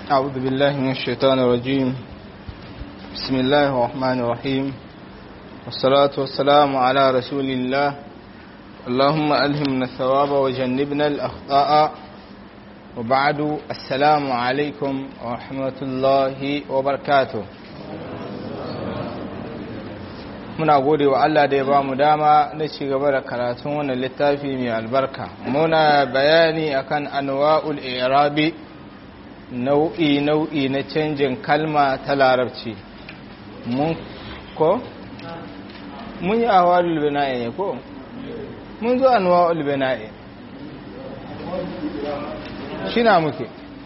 أعوذ بالله من الشيطان الرجيم بسم الله الرحمن الرحيم والصلاة والسلام على رسول الله اللهم ألهمنا الثواب وجنبنا الأخطاء وبعد السلام عليكم ورحمة الله وبركاته muna gode wa Allah da ya ba mu dama na ci gaba da karatun wannan littafi mai albarka muna bayani akan anwa'ul i'rabi nau'i nau'i na canjin kalma ta larabci mun ko mun yi ahwalul bina'i ne ko mun zo anwa'ul bina'i shi na muke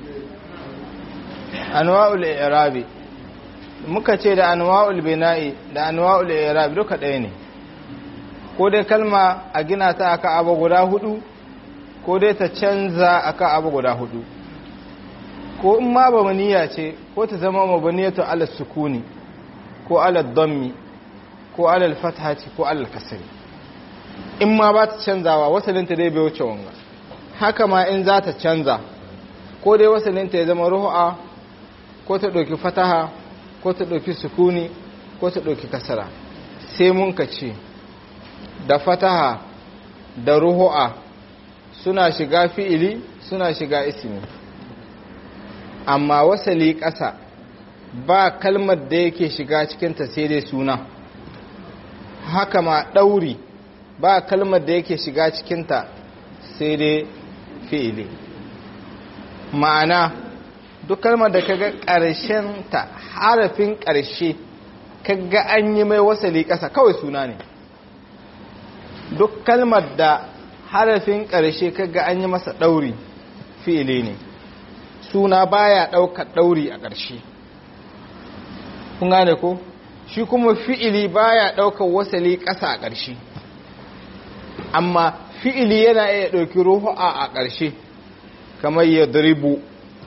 anwa'ul i'rabi muka ce da anwa'ul bina'i da anwa'ul i'rab duka ɗaya ne ko dai kalma a gina ta aka abu guda hudu ko dai ta canza aka abu guda hudu ko in ma ba maniya ce ko ta zama mabaniyatu ala sukuni ko ala dhammi ko ala fathati ko ala kasri in ma ba ta canzawa wasalinta dai bai wuce wanga haka ma in za ta canza ko dai wasalinta ya zama ruhu'a ko ta ɗauki fataha ko ta ɗauki sukuni ko ta ɗauki kasara sai mun ka ce da fataha da ruhu'a suna shiga fi'ili suna shiga ismi amma wasali ƙasa ba kalmar da yake shiga cikinta sai dai suna haka ma ɗauri ba kalmar da yake shiga cikinta sai dai fi'ili ma'ana duk kalmar da kaga ƙarshen ta harafin ƙarshe kaga an yi mai wasali ƙasa kawai suna ne duk kalmar da harafin ƙarshe kaga an yi masa ɗauri fi'ili ne suna baya ɗaukar ɗauri a ƙarshe kun gane ko shi kuma fi'ili baya ɗaukar wasali ƙasa a ƙarshe amma fi'ili yana iya ɗauki ruhu a ƙarshe kamar ya duribu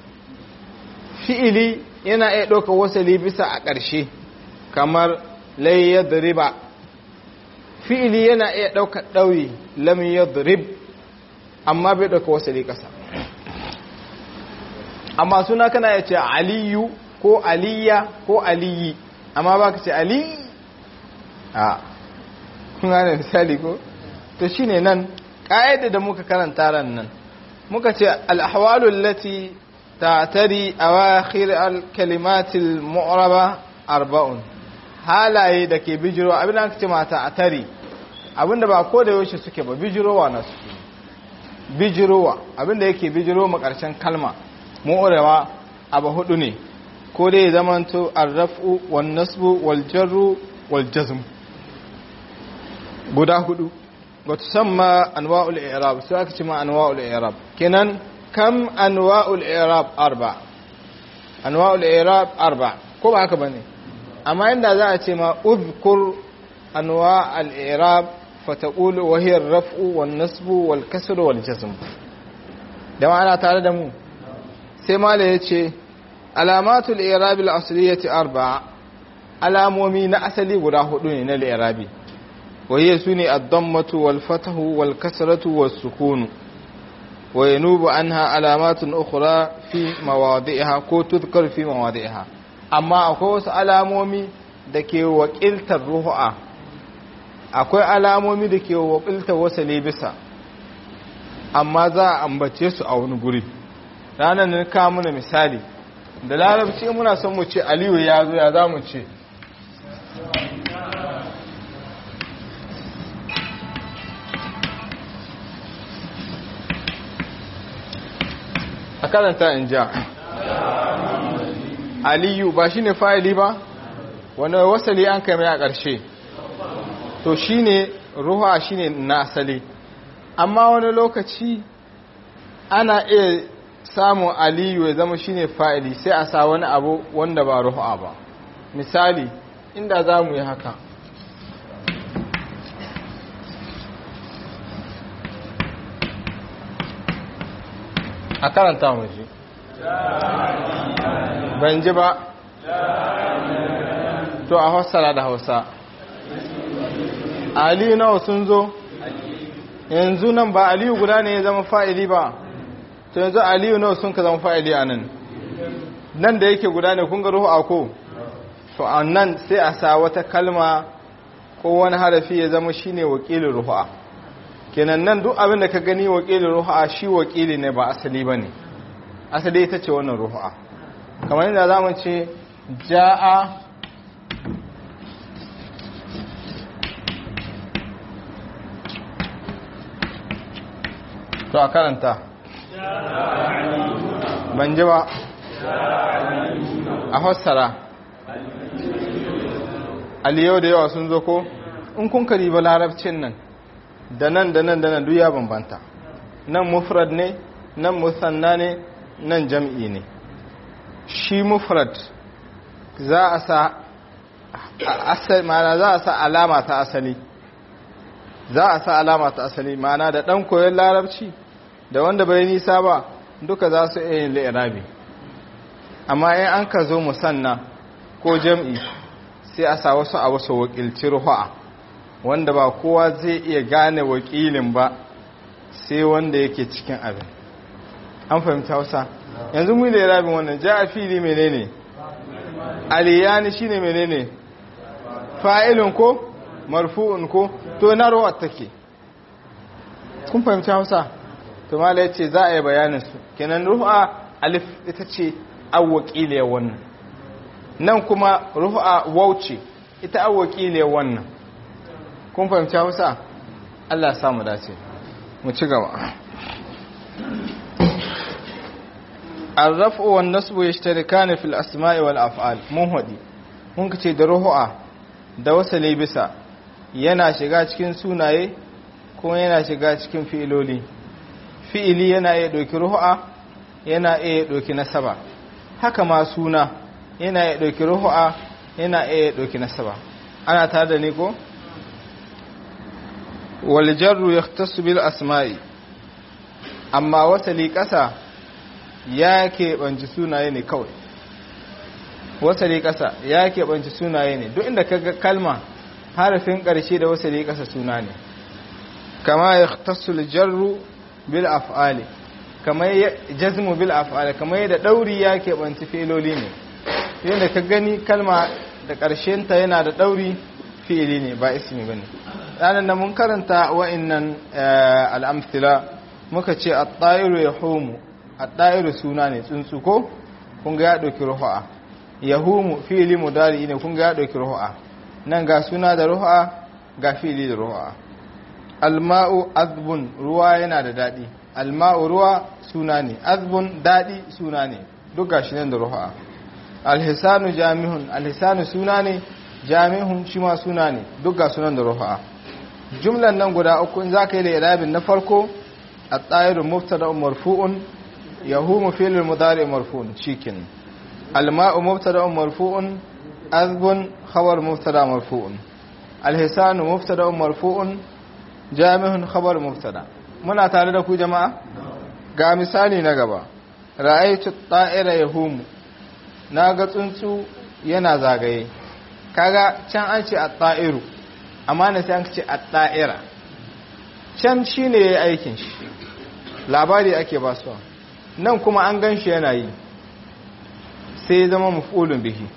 fi'ili yana iya ɗauka wasali bisa a ƙarshe kamar lai ya duriba fi'ili yana iya ɗauka ɗauri lam ya durib amma bai ɗauka wasali ƙasa amma suna kana ya ce aliyu ko aliya ko aliyi amma ba ka ce ali a kun gane misali ko to shine nan ƙa'ida da muka karanta ran nan muka ce al'ahwalul lati تعتري أواخر الكلمات المعربة أربع halaye da ke bijiro abin da aka ce mata a tari abin da ba ko da yaushe suke ba bijirowa na suke bijirowa abin da yake bijiro ma ƙarshen kalma mu'urewa abu hudu ne ko dai ya zamanto arrafu wan nasbu wal jarru wal jazm guda hudu wa tusamma anwa'ul i'rab sai aka ce ma anwa'ul i'rab kenan kam anwa'ul i'rab arba anwa'ul i'rab arba ko ba haka bane amma inda za a ce ma udhkur anwa'al i'rab fataqulu wa hiya ar-raf'u wan nasbu wal kasru wal jazm da ma'ana tare da mu sai mala yace alamatul i'rab al-asliyati arba alamomi na asali guda hudu ne na al-i'rabi wa hiya sune ad-dammatu wal fathu wal kasratu was sukunu وينوب عنها علامات أخرى في مواضعها كو تذكر في مواضعها أما أكو alamomi da ke wakiltar ruhu'a akwai alamomi da ke wakiltar wasale bisa amma za a ambace su a wani guri ranar nan ka muna misali da larabci muna son mu ce aliyu ya zo ya za mu ce a karanta in ja aliyu ba shi ne fa'ili ba wani wasali an kai mai a ƙarshe to shi ne ruha shi ne na asali amma wani lokaci ana iya samun aliyu ya zama shi ne fa'ili sai a sa wani abu wanda ba ruha ba misali inda za mu yi haka a karanta mu ji ban ji ba to a hausara da hausa ali nawa sun zo yanzu nan ba aliyu guda ne ya zama fa'ili ba to yanzu aliyu nawa sun ka zama fa'ili a nan nan da yake guda ne kun ga ruhu'a ko to a nan sai a sa wata kalma ko wani harafi ya zama shine wakilin ruhu'a kenan nan duk abin da ka gani wakilin ruhu'a shi wakili ne ba asali ba ne asali ita ce wannan ruhu'a kamar yadda za mu ce ja'a to a karanta ban ji ba a fassara aliyau da yawa sun zo ko in kun kari ba larabcin nan da nan da nan da nan ya bambanta nan mufrad ne nan musanna ne nan jam'i ne shi mufrad za a sa asali mana za a sa alama ta asali za a sa alama ta asali mana da dan koyon larabci da wanda bai nisa ba duka za su iya yin li'irabi amma in an ka zo musanna ko jam'i sai a sa wasu a wasu wakilci ruhu'a wanda ba kowa zai iya gane wakilin ba sai wanda yake cikin abin an fahimta hausa yanzu mu da rabin wannan ja a fili menene aliyani shine menene fa'ilun ko marfu'un ko to na ruwa take kun fahimta hausa to mala yace za a yi bayanin su kenan ruha alif ita ce awwaqiliya wannan nan kuma ruha wauce ita awwaqiliya wannan kun fahimta hausa Allah ya samu dace mu ci gaba الرفع والنصب يشتركان في الأسماء والأفعال منهدي mun kace da ruhu'a da wasali bisa yana shiga cikin sunaye kuma yana shiga cikin fi'iloli fi'ili yana iya ɗauki ruhu'a yana iya ɗauki nasaba haka ma suna yana iya ɗauki ruhu'a yana iya ɗauki nasaba ana tare da ni ko wal jarru yahtassu bil asma'i amma wasali ƙasa ya keɓanci sunaye ne kawai wasali ƙasa ya keɓanci sunaye ne duk inda kaga kalma harafin ƙarshe da wasali ƙasa suna ne kama ya tasul jarru bil af'ali kama ya jazmu bil af'ali kama yadda ɗauri ya keɓanci filoli ne yadda ka gani kalma da ƙarshenta yana da ɗauri fi'ili ne ba ismi ba ne ranar da mun karanta wa'innan al'amfila muka ce a ɗa'iru ya homu a ɗa'iru suna ne tsuntsu ko kun ga ya ɗauki ruhu'a ya humu fi'ili mudari ne kun ga ya ɗauki ruhu'a nan ga suna da ruhu'a ga fi'ili da ruhu'a alma'u azbun ruwa yana da daɗi alma'u ruwa suna ne azbun daɗi suna ne duk gashi nan da ruhu'a alhisanu jami'un alhisanu suna ne jami'un shi ma suna ne duk ga sunan da ruhu'a jumlan nan guda uku in za ka yi da irabin na farko a tsayirin muftada marfu'un yahumu filin mudari marfu'un cikin alma'u muftada marfu'un azbun khabar muftada marfu'un alhisanu muftada marfu'un jami'un khabar muftada muna tare da ku jama'a ga misali na gaba ra'aytu ta'ira yahumu naga tsuntsu yana zagaye kaga can an ce at-ta'iru amma na sai an ce at-ta'ira can shine yayi aikin shi labari ake ba su nan kuma an gan shi yana yi sai zama mafulun bihi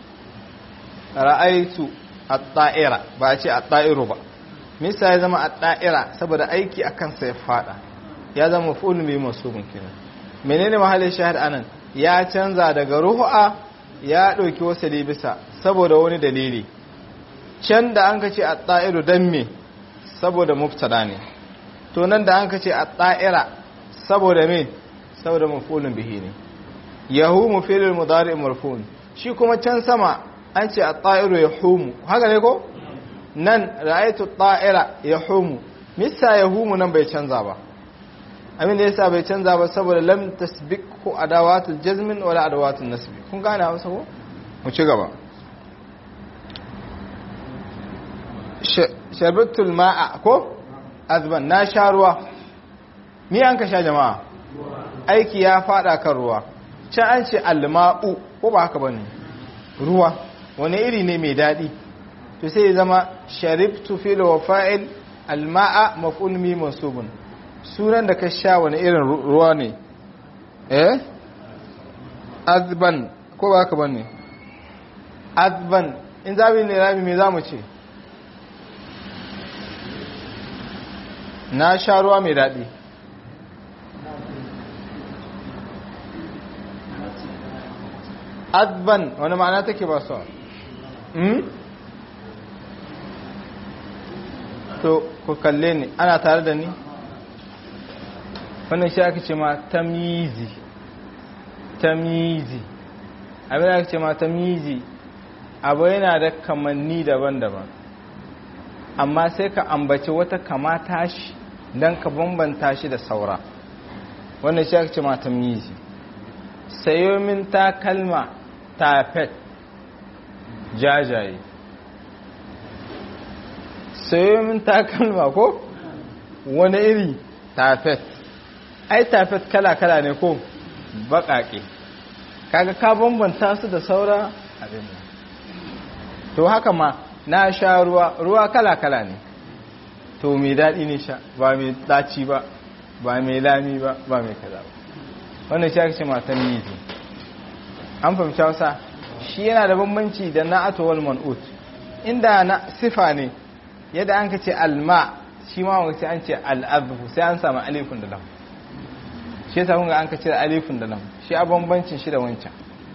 ra'aitu at-ta'ira ba a ce at-ta'iru ba misa ya zama at-ta'ira saboda aiki akan sa ya fada ya zama mafulun bihi masubun kenan menene mahallin shahid anan ya canza daga ruhu'a ya dauki wasali bisa saboda wani dalili can da an kace at-ta'iru dan me saboda mubtada ne to nan da an kace at-ta'ira saboda me saboda mafulun bihi ne yahumu fi'lul mudari marfu'un shi kuma can sama an ce at-ta'iru yahumu haka ne ko nan ra'aytu at-ta'ira yahumu misa yahumu nan bai canza ba abin da yasa bai canza ba saboda lam tasbiqhu adawatul jazmin wala adawatul nasb kun gane hausa ko mu ci gaba sharbatul ma'a ko azban na sha ruwa ni an ka sha jama'a aiki ya fada kan ruwa can an ce alma'u ko ba haka bane ruwa wani iri ne mai dadi to sai ya zama sharibtu fil wa fa'il alma'a maf'ul mi mansubun sunan da ka sha wani irin ruwa ne eh azban ko ba ka bane azban in zabi ne rabi me zamu ce na sha ruwa mai daɗi azban wani ma'ana take ba su to ku kalle ni ana tare da ni wannan shi aka ce ma tamizi tamizi abin da aka ce ma tamizi abu yana da kamanni daban-daban amma sai ka ambaci wata kamata shi don ka bambanta shi da saura wannan shi aka ce ma tamizi sayo min takalma tafet jajaye sayo min takalma ko wani iri tafet ai tafet kala-kala ne ko baƙaƙe kaga ka bambanta su da saura abin nan to haka ma na sha ruwa ruwa kala-kala ne to mai daɗi ne sha ba mai ɗaci ba ba mai lami ba ba mai kaza ba wannan shi ake ce matan mizi an fahimci hausa shi yana da bambanci da na atowal man'ut inda na sifa ne yadda an ka ce alma shi ma wani an ce al'adhu sai an samu alifin da lam shi yasa kun ga an ka ce alifin da lam shi a bambancin shi da wancan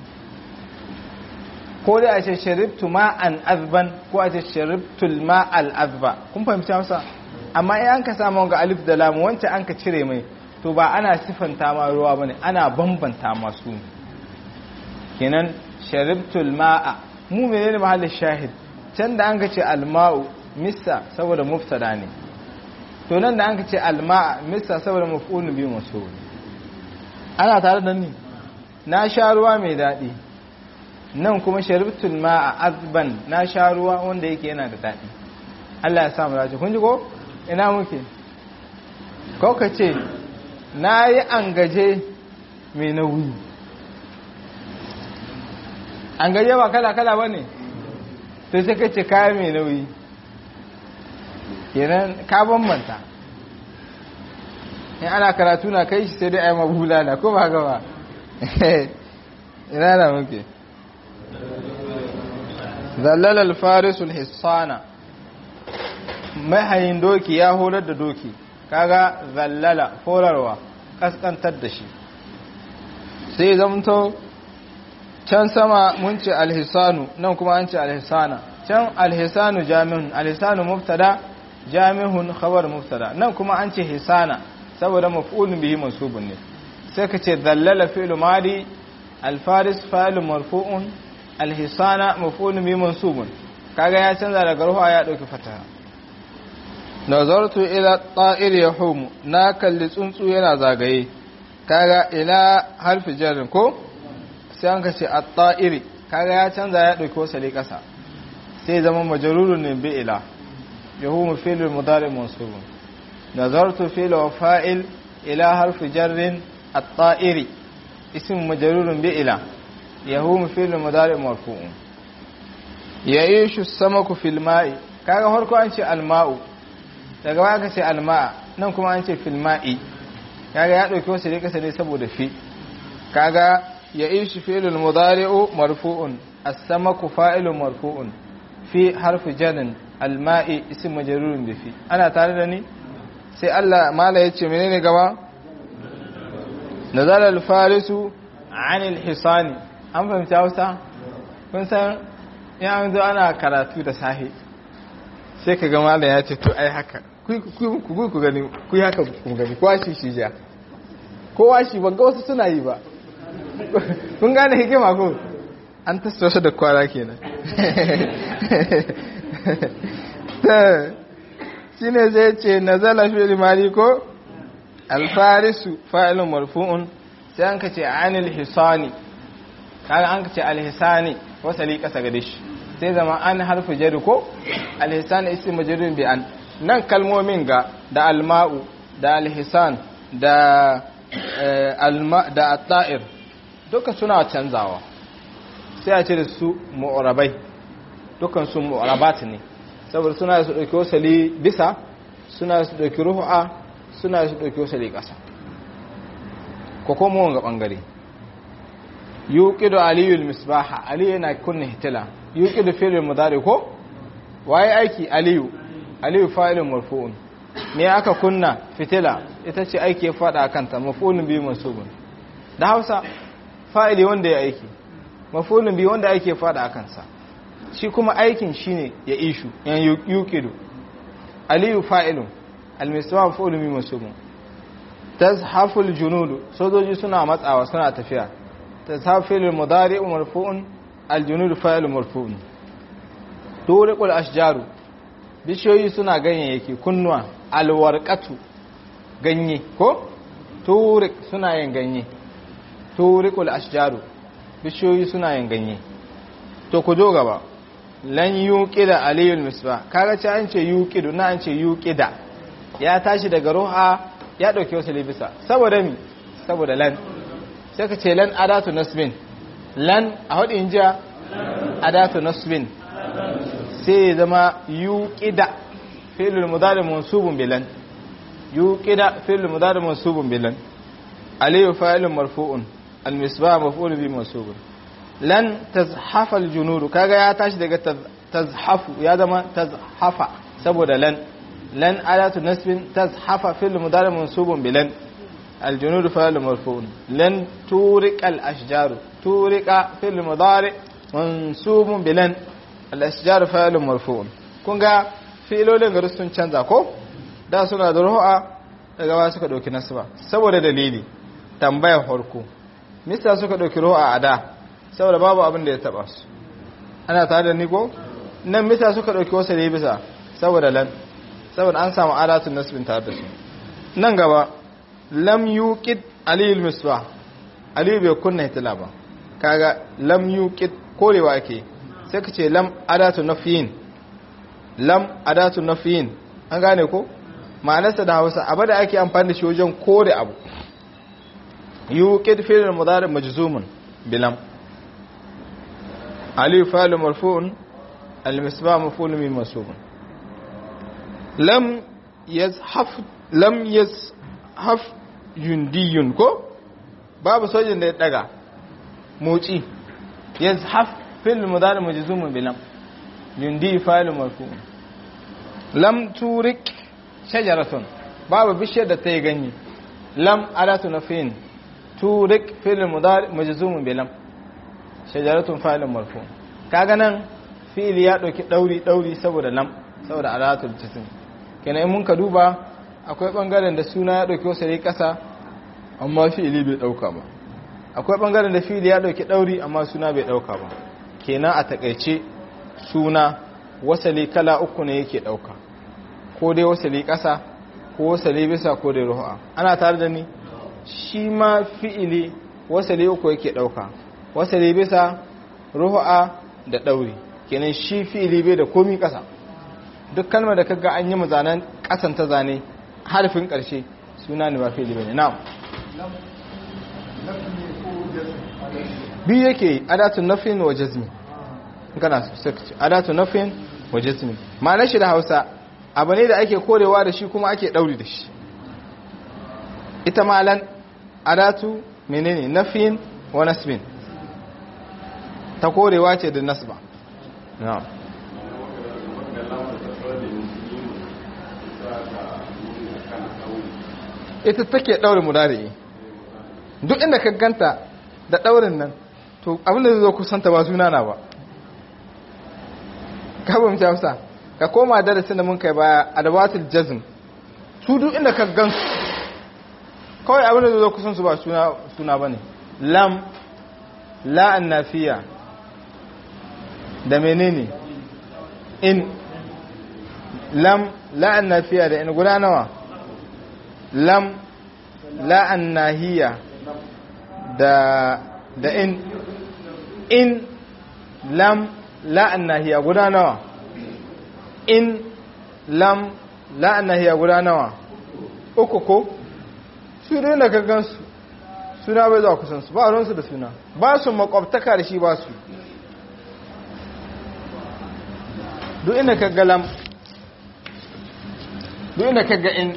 ko dai a ce sharibtu ma'an azban ko a ce sharibtul ma'al azba kun fahimci hausa amma in an ka samu ga alif da lam wancan an ka cire mai to ba ana sifanta ma ruwa bane ana bambanta masu ne kenan sharibtul ma'a mu menene mahallin shahid can da an ka ce alma'u missa saboda muftada ne to nan da an ka ce alma'a missa saboda maf'ulun bi masu ana tare da ni na sha ruwa mai daɗi nan kuma sharibtul ma'a azban na sha ruwa wanda yake yana da daɗi Allah ya samu dace kun ji ko ina muke ko ka ce na yi an gaje mai nauyi an gaje ba kala-kala ba ne to sai ka ce kaya mai nauyi kenan ka bambanta in ana karatu na kai shi sai dai a yi mabula na ko ba gaba ina na muke zallalar farisul hissana mahayin doki ya horar da doki kaga zallala horarwa kaskantar da shi sai zamto can sama mun ce alhisanu nan kuma an ce alhisana can alhisanu jami'un alhisanu mubtada jami'un khabar mubtada nan kuma an ce hisana saboda maf'ulun bihi mansubun ne sai ka ce zallala fi'lu madi alfaris fa'ilun marfu'un alhisana maf'ulun bihi mansubun kaga ya canza daga ruwa ya dauki fataha nazartu ila ta'ir yahumu na kalli tsuntsu yana zagaye kaga ila harfi jarrin ko sai an kace at-ta'iri kaga ya canza ya dauki wasali kasa sai zama majrurun ne bi ila yahumu fi'l mudari mansub nazartu fi'l wa fa'il ila harfi jarrin at-ta'iri ism majrurun bi ila yahumu fi'l mudari marfu'un ya'ishu as-samaku fil ma'i kaga farko an ce al-ma'u daga baya aka ce alma'a nan kuma an ce filma'i kaga ya dauki wasu rikasa ne saboda fi kaga ya ishi fi'lul mudari'u marfu'un as-samaku fa'ilun marfu'un fi harfi jarin alma'i ism majrurun bi fi ana tare da ni sai Allah mala yace menene gaba nazala al-farisu 'anil hisani an fahimta Hausa kun san ya an zo ana karatu da sahi sai ka ga mala ya ce to ai haka ku ku gani ku haka ku gani kowa shi shi ja kowa shi ban ga wasu suna yi ba kun gane hikima ko an tasta wasu da kwara kenan shi ne zai ce na zala fi mari ko alfarisu fa'ilun marfu'un sai an ka ce anil hisani kaga an ka ce alhisani wasali kasa gade shi sai zama an harfi jari ko alhisani isi majirin bi an nan kalmomin ga da alma'u da alhisan da alma da atta'ir duka suna canzawa sai a ce da su mu'rabai dukan su mu'rabat ne saboda suna su dauki wasali bisa suna su dauki ruhu'a suna su dauki wasali kasa ko kuma wanga bangare yuqidu aliyul misbaha ali yana kunna hitila yuqidu fi'l mudari ko waye aiki aliyu aliyu fa'ilun marfu'un me aka kunna fitila ita ce aiki ya fada kanta maf'ulun bi mansubun da Hausa fa'ili wanda ya aiki maf'ulun bi wanda aiki ya fada a kansa shi kuma aikin shine ya ishu yan yuqidu aliyu fa'ilun almisbah maf'ulun bi mansubun tazhaful junudu sojoji suna matsawa suna tafiya tazhafil mudari marfu'un aljunud fa'il marfu'un turiqul ashjaru bishiyoyi suna ganyayyaki kunnuwa alwarqatu ganye ko turiq suna yin ganye turiqul ashjaru bishiyoyi suna yin ganye to ku zo gaba lan yuqida aliyul misbah kaga ce an ce yuqidu na an ce yuqida ya tashi daga ruha ya dauke wasu libisa saboda mi saboda lan sai ka ce lan adatu nasbin lan a hudu injiya adatu nasbin sai ya zama yuqida fi'lul mudari mansubun bilan yuqida fi'lul mudari mansubun bilan aliyu fa'ilun marfu'un almisbah maf'ul bi mansubun lan tazhafa aljunud kaga ya tashi daga tazhafu ya zama tazhafa saboda lan lan adatu nasbin tazhafa fi'lul mudari mansubun bilan الجنود فعل مرفوع لن تورق الأشجار تورق في المضارع منصوب بلن الأشجار فعل مرفوع kunga filolin gari sun canza ko da suna da ru'a daga ba suka dauki nasba saboda dalili tambayar farko mista suka dauki ru'a a da saboda babu abin da ya taba su ana tare da ni ko nan mista suka dauki wasu ne bisa saboda lan saboda an samu alatun nasbin tare da su nan gaba lam yuqid aliyul misbah aliyu bai kunna hitila ba kaga lam yuqid korewa ake sai ka ce lam adatu nafiyin lam adatu nafiyin an gane ko ma'anarsa da Hausa abu da ake amfani da shi wajen kore abu yuqid fi'l mudari majzumun bilam aliyu fa'il marfu'un al-misbah maf'ul min mansubun lam yazhaf lam yaz haf yundiyun ko babu sojin da ya daga motsi yazhaf fil mudari majzumun bilam yundi fa'il marfu lam turik shajaratun babu bishiyar da ta yi ganye lam adatu nafin turik fil mudari majzumun bilam shajaratun fa'il marfu kaga nan fi'il ya dauki dauri dauri saboda lam saboda adatul jism kenan in mun ka duba akwai bangaren da suna ya dauki wasari kasa amma fi'ili bai dauka ba akwai bangaren da fi'ili ya dauki dauri amma suna bai dauka ba kenan a takaice suna wasali kala uku ne yake dauka ko dai wasali kasa ko wasali bisa ko dai ruha ana tare da ni shi ma fi'ili wasali uku yake dauka wasali bisa ruha da dauri kenan shi fi'ili bai da komi kasa duk kalmar da kaga an yi mazanan kasan ta zane harfin ƙarshe suna ne ba fili bane na'am biyu yake adatu nafin wa jazmi kana so adatu nafin wa jazmi ma'anar shi da Hausa abu ne da ake korewa da shi kuma ake dauri da shi ita malan adatu menene nafin wa nasbin ta korewa ce da nasba na'am ita take daure mudari duk inda ka ganta da daurin nan to abinda zai zo kusanta ba suna na ba ka ba mu hausa ka koma darasin da mun kai baya adawatul jazm su duk inda ka gan su kawai abinda zai zo kusan su ba suna suna bane lam la annafiya da menene in lam la annafiya da in guda nawa lam la'an nahiya da da in in lam la'an nahiya guda nawa in lam la'an nahiya guda nawa uku ko su dai da gansu suna bai zuwa kusansu ba ruwansu da suna ba su makwabtaka da shi ba su duk inda ka ga lam duk inda ka ga in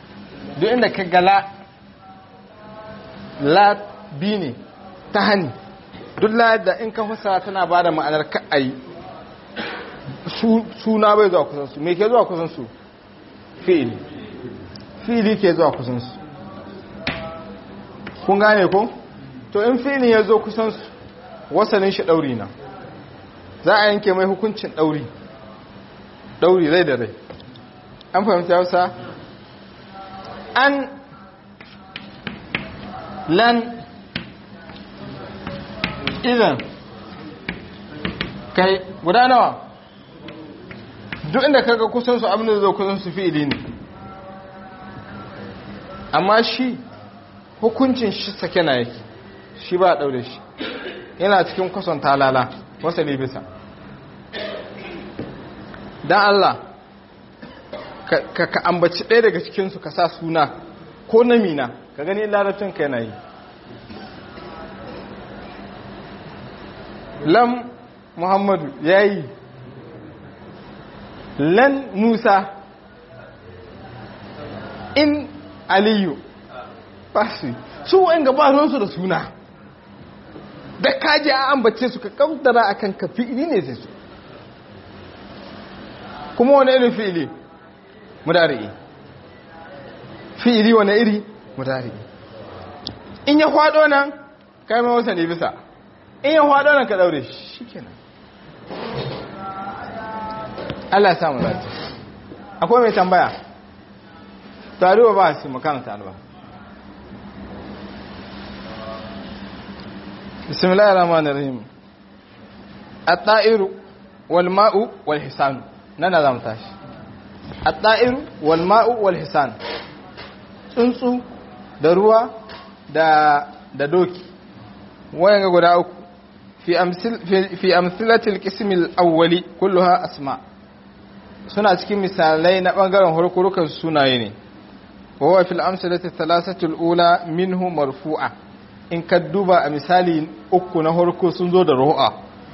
duk inda ka gala la bi ne ta hani duk layar da in ka fasara tana ba da ma'anar ka'ayi suna bai zuwa kusansu me ke zuwa kusansu fi'ili fi'ili ke zuwa kusansu kun gane ko to in fi'ilin ya zo kusansu wasanin shi ɗauri na za a yanke mai hukuncin ɗauri ɗauri rai da rai an fahimta yausa an lan idan kai guda nawa duk inda kaga kusan su abin da zai kusan su fi'ili ne amma shi hukuncin shi sake na yake shi ba a daure shi yana cikin kusan talala wasali bisa don Allah ka ka ambaci ɗaya daga cikinsu ka sa suna ko namina ka gani larabcin ka yana yi lam muhammadu ya yi lan musa in aliyu basu su wa'in gabaninsu da suna da kaji a ambace su ka kamtara a kan ka fi'ili ne sai su kuma wani irin fi'ili mudari'i fi'ili wani iri mudari'i in ya kwado nan kai ma wasa ne bisa in ya kwado nan ka daure shi kenan Allah ya samu zata akwai mai tambaya taruwa ba su makaranta alba bismillahir rahmanir rahim at-ta'iru wal ma'u wal hisan nana zamu tashi at-ta'iru wal ma'u wal hisan tsuntsu da ruwa da da doki wayan guda uku fi amsil fi amsilatil qism al-awwali kulluha asma' suna cikin misalai na ɓangaren harkurukan sunaye ne wawa fil amsalati thalathati ula minhu marfu'a in ka duba a misali uku na harko sun zo da ru'a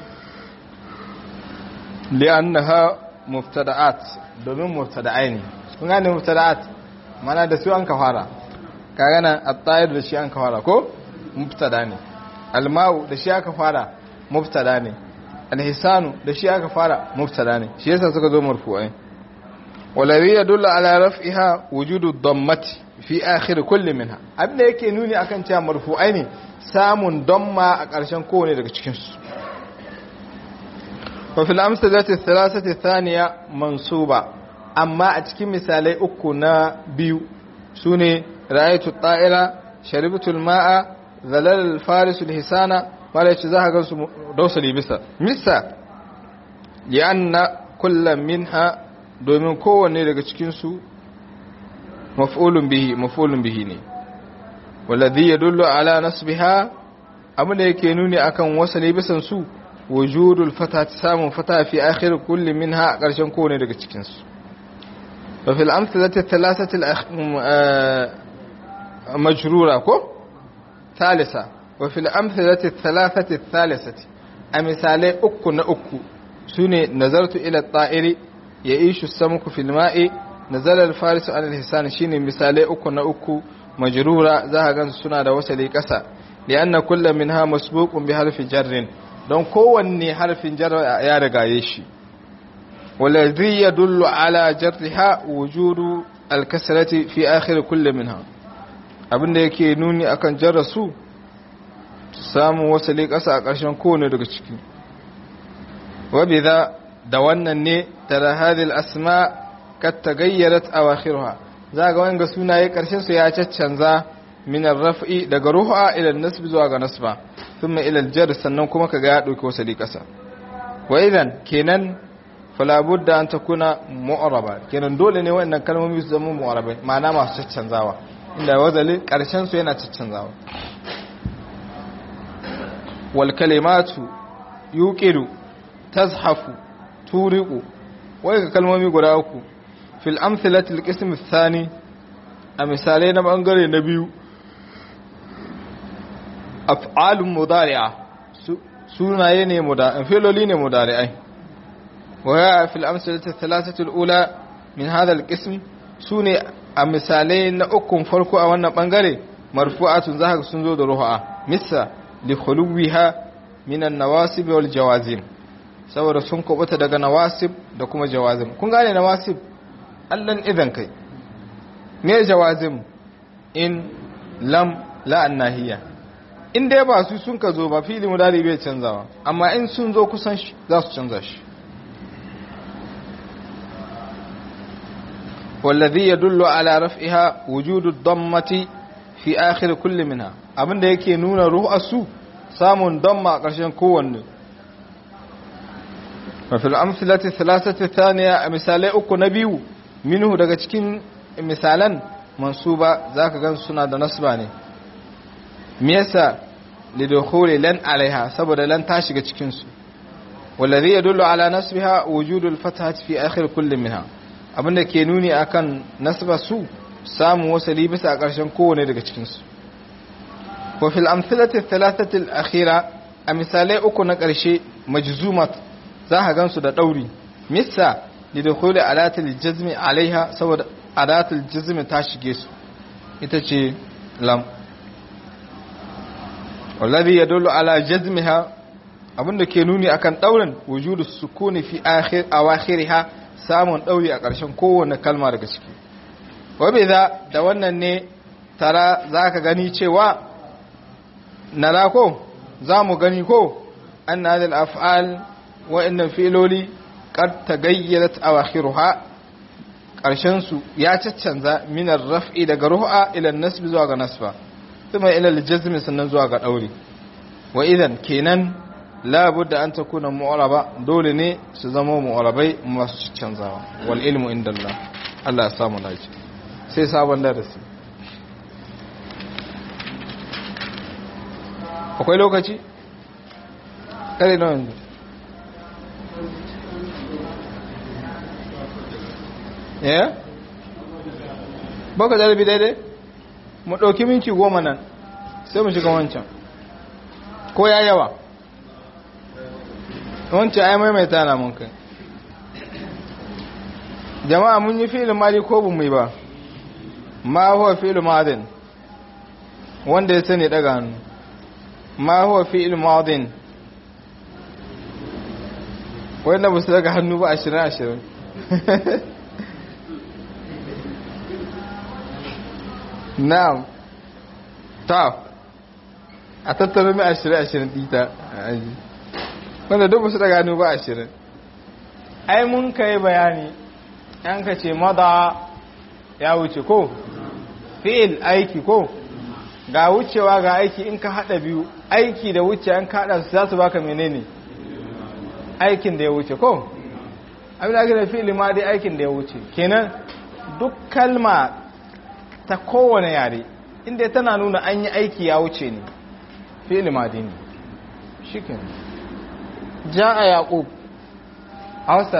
li'annaha muftada'at domin muftada'ai ne kun gane muftada'at mana da su an ka fara kaga nan at-tayr da shi an ka fara ko mubtada ne al-ma'u da shi aka fara mubtada ne alhisanu da shi aka fara mubtada ne shi yasa suka zo marfu'ai waladhi yadullu ala raf'iha wujudu dammati fi akhir kulli minha abinda yake nuni akan cewa marfu'ai ne samun damma a ƙarshen kowane daga cikin su wa fil amsalati thalathati thaniya mansuba amma a cikin misalai uku na biyu sune ra'aytu ta'ira sharibtu al-ma'a zalal al-faris al-hisana mala yace za ka gansu dausali bisa misa li'anna kullum minha domin kowanne daga cikinsu maf'ulun bihi maf'ulun bihi ne waladhi yadullu ala nasbiha abin da yake nuni akan wasali bisan su wujudul fata samun fata fi akhir kulli minha a ƙarshen kowanne daga cikin su fa fil amthilati thalathati al majrura ko thalitha وفي الأمثلة الثلاثة الثالثة أمثالي أكو نأكو سوني نظرت إلى الطائر يعيش السمك في الماء نزل الفارس عن الحسان شيني مثالي أكو نأكو مجرورة ذهبا سنة وسلي كسا لأن كل منها مسبوق بحرف جر don kowanne harfin jar ya riga ya shi waladhi yadullu ala jarriha wujudu al-kasrati fi akhir kulli minha abinda yake nuni akan jarrasu samun wasali ƙasa a ƙarshen kowane daga ciki wabi za da wannan ne tara hadil asma kat tagayyarat awakhiruha za ga wanga sunaye ƙarshen su ya caccanza min raf'i daga ruha ila nasb zuwa ga nasba thumma ila jar sannan kuma kaga ya dauki wasali ƙasa wa idan kenan fala budda an takuna mu'raba kenan dole ne wannan kalmomi su zama mu'rabai ma'ana masu caccanzawa inda wazali ƙarshen su yana caccanzawa والكلمات يوقد تزحف تورق ويك kalmomi guda uku fil amthilati alqism athani a misalai na bangare na biyu af'alun mudari'a sunaye ne mudari'a filoli ne mudari'ai wa ya fil amthilati thalathati alula min hadha alqism sune a misalai na ukun farko a wannan bangare marfu'atun zaka sun zo da ruha misa li khuluwiha minan nawasib wal jawazim saboda sun kubuta daga nawasib da kuma jawazim kun gane nawasib allan idan kai me jawazim in lam la annahiya in dai ba su sun ka zo ba fili mudari bai canzawa amma in sun zo kusan shi za su canza shi والذي يدل على رفعها وجود الضمة في آخر كل منها abinda yake nuna ru'asu samun damma a ƙarshen kowanne mafil amsalati thalathati thaniya a misalai uku na biyu minhu daga cikin misalan mansuba zaka gan suna da nasba ne me yasa lidukhuli lan alaiha saboda lan ta shiga cikin su wallazi yadullu ala nasbiha wujudul fathati fi akhir kulli minha abinda ke nuni akan nasba su samu wasali bisa a ƙarshen kowane daga cikinsu wa fil amsalati thalathati al-akhira a misalai uku na ƙarshe majzumat za ka gansu da ɗauri missa li dukhuli alatil jazmi alaiha saboda alatil jazmi ta shige su ita ce lam wallazi yadullu ala jazmiha abinda ke nuni akan ɗaurin wujudu sukuni fi akhir awakhiriha samun ɗauri a ƙarshen kowane kalma daga ciki wabe za da wannan ne tara za ka gani cewa nara ko za mu gani ko an na zai af'al wa'innan filoli ƙar ta gayyarat a wakhiruha ƙarshensu ya caccanza minar raf'i daga ruha ilan nasbi zuwa ga nasba kuma ilal jazmi sannan zuwa ga ɗauri wa idan kenan labudda an ta kuna mu'araba dole ne su zama mu'arabai masu canzawa wal ilmu inda Allah Allah ya samu lafiya sai sabon darasi akwai lokaci kare na yanzu ya baka jarabi daidai mu ɗauki minci goma nan sai mu shiga wancan ko ya yawa wancan ai maimaita na mun kai jama'a mun yi filin mali ko bu mai ba ma huwa fi'il madin wanda ya sani daga hannu ma huwa fi'il madin wanda ba su daga hannu ba ashirin ashirin na'am ta a tattara mai ashirin ashirin ɗita a aji wanda duk ba su daga hannu ba ashirin ai mun kai bayani yan ka ce mada ya wuce ko fi'il aiki ko ga wucewa ga aiki in ka hada biyu aiki da wuce an kada su za su baka menene aikin da ya wuce ko abin da ake da fi'il ma dai aikin da ya wuce kenan duk kalma ta kowane yare inda tana nuna an yi aiki ya wuce ne fi'il ma dai ne shi kenan ja'a yaqub a wasu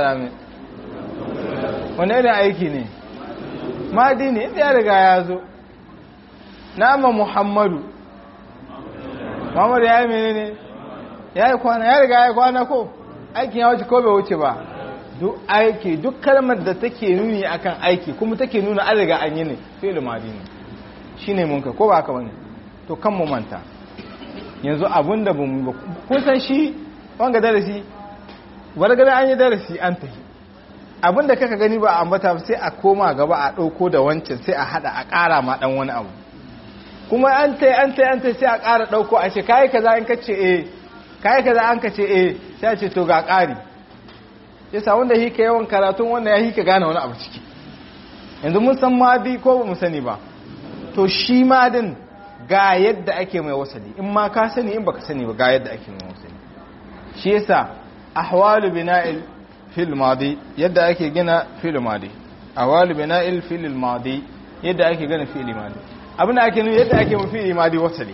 wani irin aiki ne madi ne inda ya riga ya zo nama muhammadu muhammadu ya yi mene ne ya yi kwana ya riga ya yi kwana ko aikin ya wuce ko bai wuce ba duk aiki duk kalmar da take nuni akan aiki kuma take nuna an riga an yi ne fi'il madi ne shine mun ka ko ba haka bane to kan mu manta yanzu abun da bamu ba kun san shi wanga darasi wargada an yi darasi an tafi abin da kaka gani ba a ambata sai a koma gaba a ɗauko da wancan sai a haɗa a ƙara ma ɗan wani abu kuma an tai an tai an tai sai a ƙara ɗauko a ce kayi kaza in kace eh kayi kaza an kace eh sai a ce to ga ƙari yasa wanda hika yawan karatun wanda ya hika gane wani abu ciki yanzu mun san madi ko ba mu sani ba to shi madin ga yadda ake mai wasali in ma ka sani in baka sani ba ga yadda ake mai wasali shi yasa ahwalu bina'il fil madi yadda ake gina fil madi ahwalu bina'il fil madi yadda ake gina fil madi abin da ake nuna yadda ake mu fil madi wasali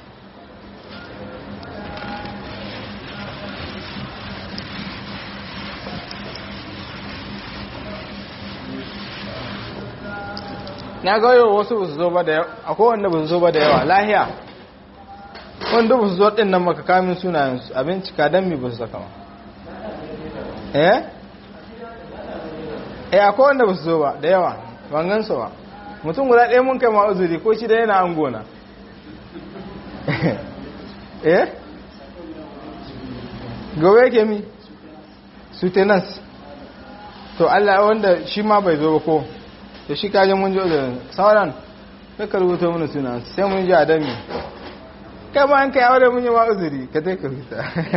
na ga yau wasu ba su zo ba da yawa akwai wanda ba su zo ba da yawa lahiya wanda ba su zo ɗin nan maka kamin sunayensu abinci ka don mi ba su saka ma eh eh akwai wanda ba su zo ba da yawa ban su ba mutum guda ɗaya mun kai ma uzuri ko shi da yana an gona eh gawa yake mi sutenance to Allah wanda shi ma bai zo ba ko to shi kaje mun jo da sauran sai ka rubuta mana suna sai mun ji adami kai ba an kai aure mun yi wa uzuri ka dai ka rubuta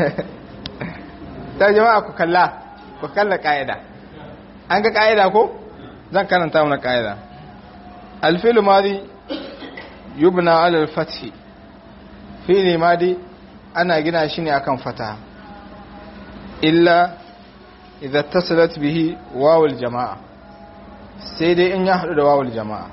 ta jama'a ku kalla ku kalla ka'ida an ga ka'ida ko zan karanta mana ka'ida alfilu madi yubna ala al-fathi fili madi ana gina shi ne akan fata illa idza tasalat bihi wawul jama'a sai dai in ya hadu da wawul jama'a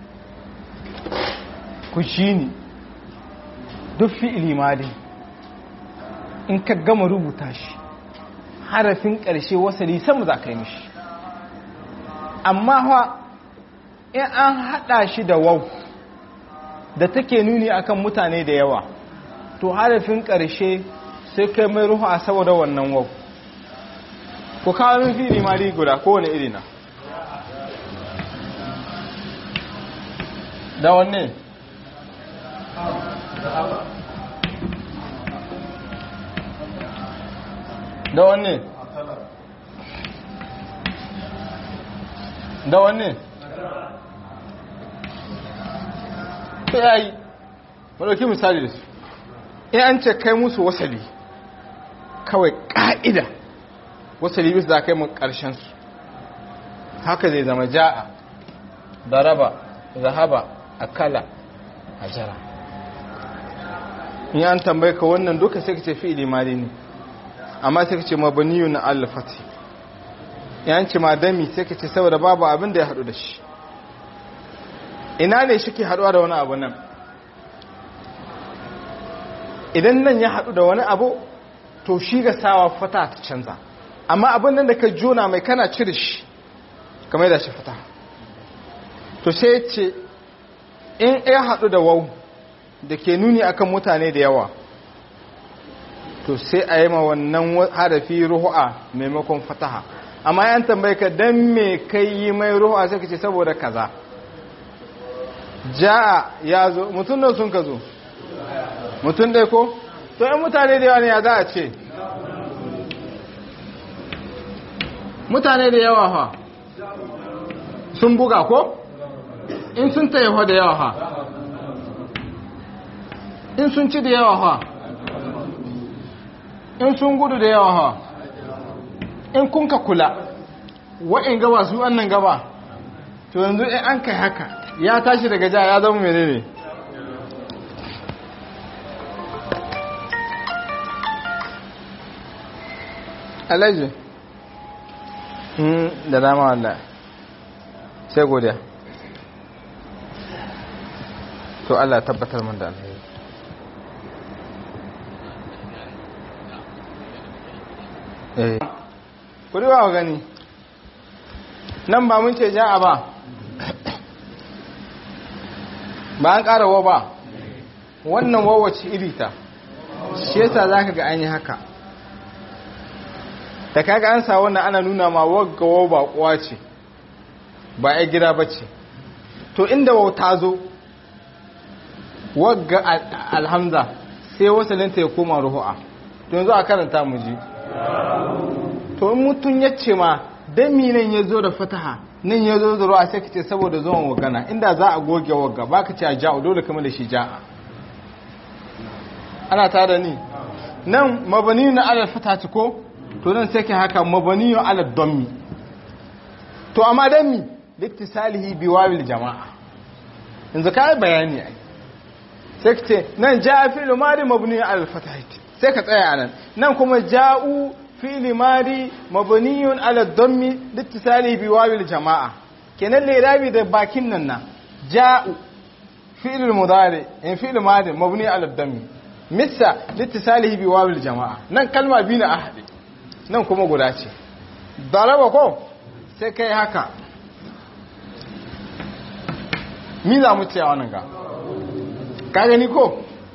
ku shine duk fi'ili madi in ka gama rubuta shi harafin ƙarshe wasali sama za ka yi mishi amma ha in an haɗa shi da wau da take nuni akan mutane da yawa to harafin ƙarshe sai kai mai ruhu a saboda wannan wau ku kawo min fili ma guda kowane iri na da wanne da wanne da wanne ta yayi wadauki misali da su in an ce kai musu wasali kawai ƙa'ida wasali bisa za kai mu ƙarshensu haka zai zama ja'a daraba zahaba akala ajara in an tambaye ka wannan duka sai ka ce fi'ili mali ne amma sai ka ce mabaniyu na alfati yan ce madami sai ka ce saboda babu abin da ya haɗu da shi ina ne shi ke haɗuwa da wani abu nan idan nan ya haɗu da wani abu to shi ga sawa fata ta canza amma abin nan da ka jona mai kana cire shi kamar da shi fata to sai ce in ya haɗu da wau da ke nuni akan mutane da yawa to sai a yi ma wannan harafi ruhu'a maimakon fataha amma yan tambaye ka dan me kai yi mai ruhu'a sai ka ce saboda kaza ja'a ya zo mutum nan sun ka zo mutum ɗai ko to yan mutane da yawa ne ya za a ce mutane da yawa ha sun buga ko in sun taiho da yawa ha in sun ci da yawa ha in sun gudu da yawa ha in kun ka kula wa'in gaba su annan gaba to yanzu in an kai haka ya tashi daga ja ya zama mene ne alaji da dama wallah sai godiya to Allah tabbatar mun da alheri eh kuri wa gani nan ba mun ce ja'a ba ba an ƙara wa ba wannan wawace irita shi yasa za ka ga an yi haka da kaga an sa wannan ana nuna ma wagga wa ba kuwa ce ba ya gida ba ce to inda wauta zo wagga alhamza sai wasalinta ya koma ruhu'a to yanzu a karanta mu ji to in mutum ya ce ma dami nan ya zo da fataha nan ya zo da ruwa sai ka ce saboda zuwan wagana inda za a goge wagga ba ka ce a ja'u dole kama da shi ja'a ana tare ni nan mabani na alal fata ko to nan sai ka haka mabani na alal dommi to amma dami liktisalihi biwawil jama'a yanzu ka yi bayani ai sai ka ce nan ja'a fi'lu madi mabni alal fatahati sai ka tsaya anan nan kuma ja'u fi'li madi mabniyun ala dhammi littisali bi wawil jama'a kenan lirabi da bakin nan na ja'u fi'l mudari in fi'l madi mabni ala dhammi missa littisali bi wawil jama'a nan kalma biyu na ahadi nan kuma guda ce daraba ko sai kai haka mi za mu ce a wannan ga ka gani ko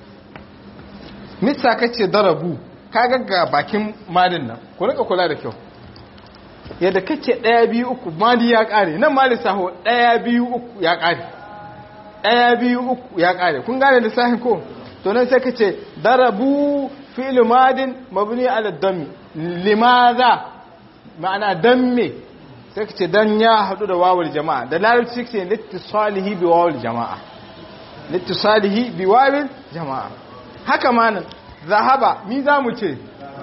missa kace darabu ka ga bakin malin nan ku rika kula da kyau yadda kace ɗaya biyu uku mali ya ƙare nan mali saho ɗaya biyu uku ya ƙare ɗaya biyu uku ya ƙare kun gane lissafin ko to nan sai kace darabu fi'il madin mabni ala dammi limadha ma'ana dan me sai kace dan ya hadu da wawul jama'a da larabci kace littisalihi bi wawul jama'a littisalihi bi wawul jama'a haka manan zahaba mi za mu ce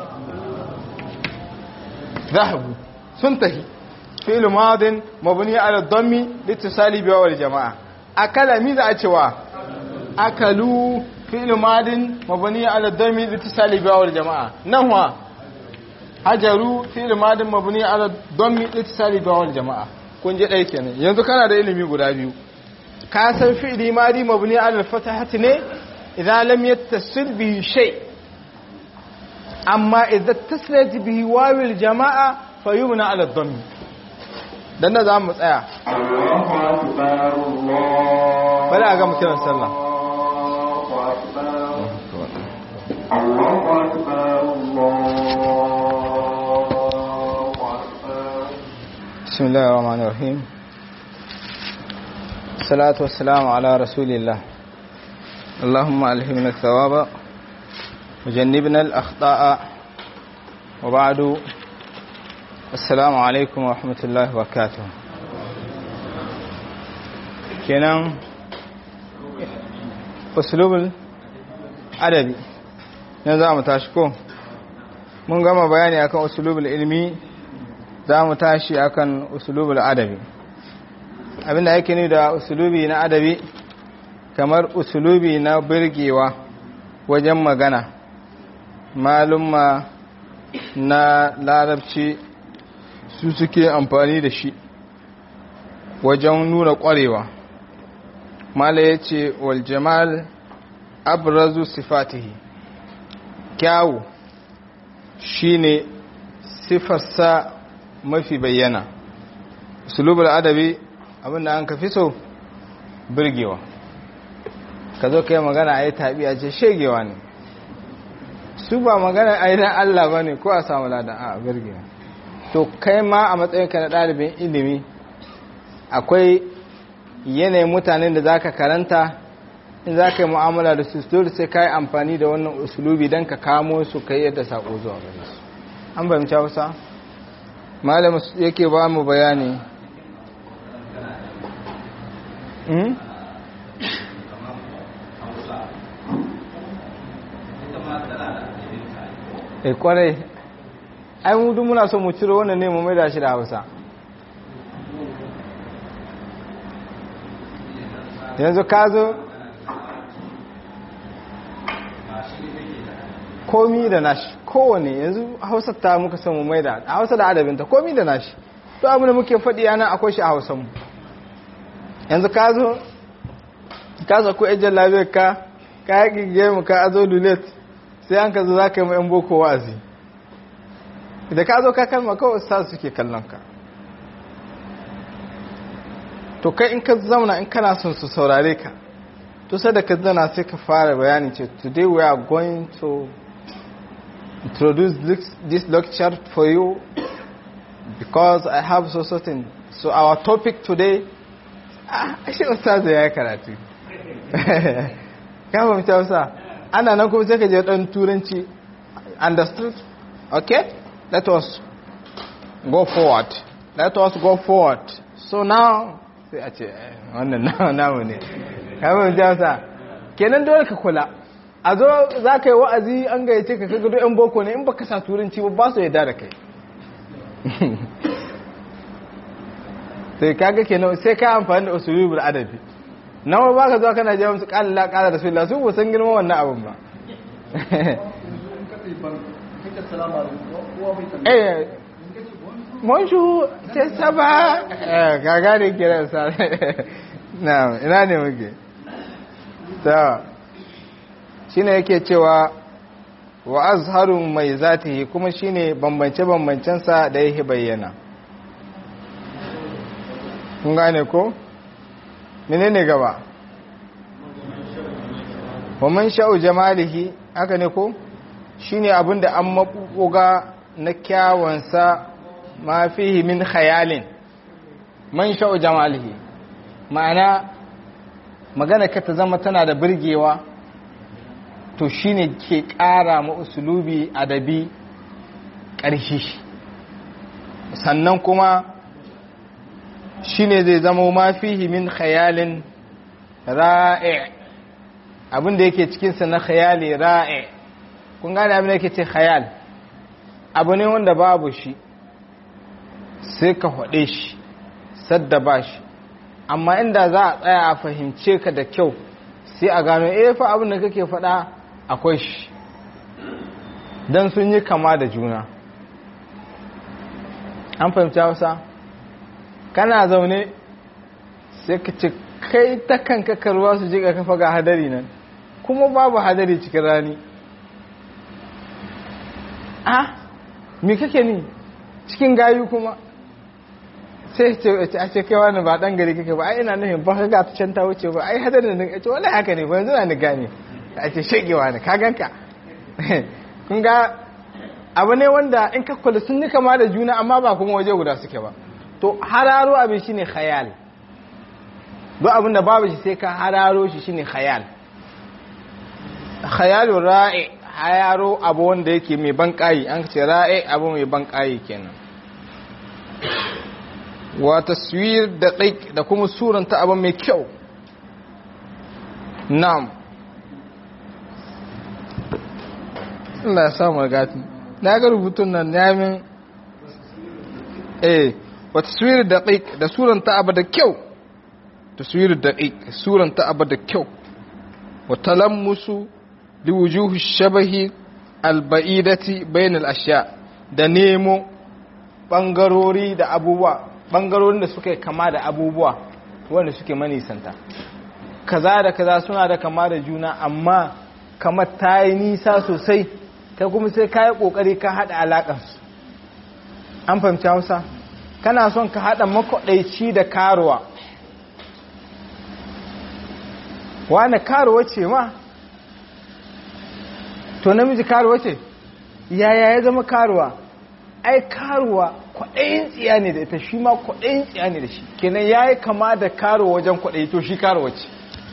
zahabu sun tahi fi'il madin mabni ala dammi littisali bi wawul jama'a akala mi za a cewa akalu fi'il madin mabni ala dammi littisali bi wawul jama'a nahwa hajaru fi'il madin mabni ala dammi littisali bi wawul jama'a kun je dai kenan yanzu kana da ilimi guda biyu ka san fi'ili madi mabni ala al-fatahati ne idan lam yattasil bihi shay amma idan taslat bihi wawil jama'a fayumna ala dhammi dan da zamu tsaya Allahu akbar Allah bari a ga mu kiran sallah Allahu akbar Allahu akbar Allahu akbar bismillahir rahmanir rahim salatu wassalamu ala rasulillah اللهم ألهمنا الثواب وجنبنا الأخطاء وبعد السلام عليكم ورحمة الله وبركاته kenan usulubul adabi na za mu tashi ko mun gama bayani akan usulubul ilmi za mu tashi akan usulubul adabi abinda yake ni da usulubi na adabi kamar usulubi na birgewa wajen magana malumma na larabci su suke amfani da shi wajen nuna ƙwarewa mala ya ce waljamal abrazu sifatihi kyawu shine sifarsa mafi bayyana sulubul adabi abinda an ka fi so birgewa ka zo ka yi magana a yi tabi a ce shegewa ne su ba magana a yi na Allah ba ne ko a samu ladan a birgewa to kai ma a matsayinka na ɗalibin ilimi akwai yanayin mutanen da za ka karanta in za ka yi mu'amala da su dole sai ka yi amfani da wannan usulubi don ka kamo su ka yi yadda saƙo zuwa gare su an fahimci hausa malam yake ba mu bayani e kwarai ai mu duk muna so mu ciro wannan ne mu mai da shi da hausa yanzu ka zo komi da nashi kowane yanzu hausa ta muka son mu mai da a hausa da adabinta komi da nashi to abu da muke faɗi yana akwai shi a hausanmu yanzu ka zo ka zo ko ejin labiyar ka ka yi mu ka azo lulet sai an ka zo za ka yi ma'yan boko wa'azi da ka zo ka kalma kawai ustaz suke kallon ka to kai in ka zauna in kana son su saurare ka to sai da ka zana sai ka fara bayani ce today we are going to introduce this, this lecture for you because I have so certain so our topic today ah shi ustaz ya yi karatu ka fahimci hausa ana nan kuma sai ka je dan turanci understood okay let us go forward let us go forward so now sai a ce wannan namu ne ka fahimci hausa kenan dole ka kula a zo za ka yi wa'azi an gayyace ka kaga yan boko ne in baka sa turanci ba ba su yadda da kai sai kaga kenan sai ka amfani da usulubul adabi nawa ba ka zuwa kana jawo musu ƙala la ƙala rasulullah su san girma wannan abin ba eh mun shu ce saba eh gaga ne kira sa na ina ne muke ta shine yake cewa wa azharu mai zatihi kuma shine bambance bambancensa da yake bayyana kun gane ko menene gaba wa man sha'u jamalihi haka ne ko shine abinda an mabuga na kyawansa ma fihi min khayalin man sha'u jamalihi ma'ana magana ka ta zama tana da birgewa to shine ke ƙara ma usulubi adabi ƙarshi sannan kuma shine zai zama ma fihi min khayalin ra'i abinda yake cikinsa na khayali ra'i kun gane abin da yake ce khayal abu ne wanda babu shi sai ka haɗe shi sadda ba shi amma inda za a tsaya a fahimce ka da kyau sai a gano eh fa abin da kake faɗa akwai shi don sun yi kama da juna an fahimci hausa kana zaune sai ka ce kai ta kanka karuwa su jiga kafa ga hadari nan kuma babu hadari cikin rani a me kake ni cikin gayu kuma sai ce a ce kai wani ba dan gari kake ba ai ina nufin ba ka ga ta can ta wuce ba ai hadari nan ce wala haka ne ba yanzu na ni gane a ce shegewa ne ka ganka kun ga abu ne wanda in ka kula sun yi kama da juna amma ba kuma waje guda suke ba to hararo abin shine khayal duk abin da babu shi sai ka hararo shi shine khayal khayalu ra'i hayaro abu wanda yake mai ban kayi an ce ra'i abu mai ban kayi kenan wa taswir da da kuma suranta abu mai kyau na'am Allah ya samu gati na ga rubutun nan yamin eh wa taswir daqiq da suranta abu da kyau taswir daqiq suranta abu da kyau wa talammusu liwujuhu shabahi alba'idati bain al-ashya da nemo bangarori da abubuwa bangarorin da suke kama da abubuwa wanda suke manisanta kaza da kaza suna da kama da juna amma kamar ta yi nisa sosai kai kuma sai ka yi ƙoƙari ka haɗa alaƙarsu an fahimci hausa kana son ka haɗa makwaɗaici da karuwa wane karuwa ce ma to namiji karuwa ce yaya ya zama karuwa ai karuwa kwaɗayin tsiya ne da ita shi ma kwaɗayin tsiya ne da shi kenan ya yi kama da karuwa wajen kwaɗayi to shi karuwa ce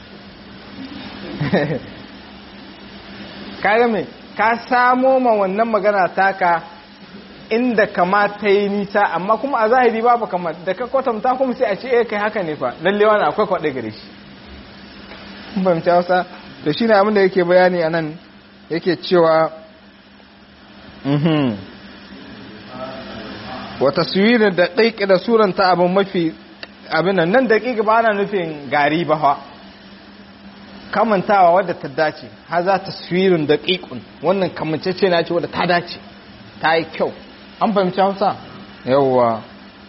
kaga mai ka samo ma wannan magana taka inda kamata yi nisa amma kuma a zahiri babu kamar da ka kwatanta kuma sai a ce eh kai haka ne fa lalle wani akwai kwaɗe gare shi bamci hausa da shi ne abin da yake bayani a nan yake cewa wata suwirin da ɗaiƙi da suranta abin mafi abin nan nan daƙiƙa ba na nufin gari ba ha kamantawa wadda ta dace ha za ta suwirin da ƙiƙun wannan kamancece na ce wadda ta dace ta yi kyau an fahimci hausa yawwa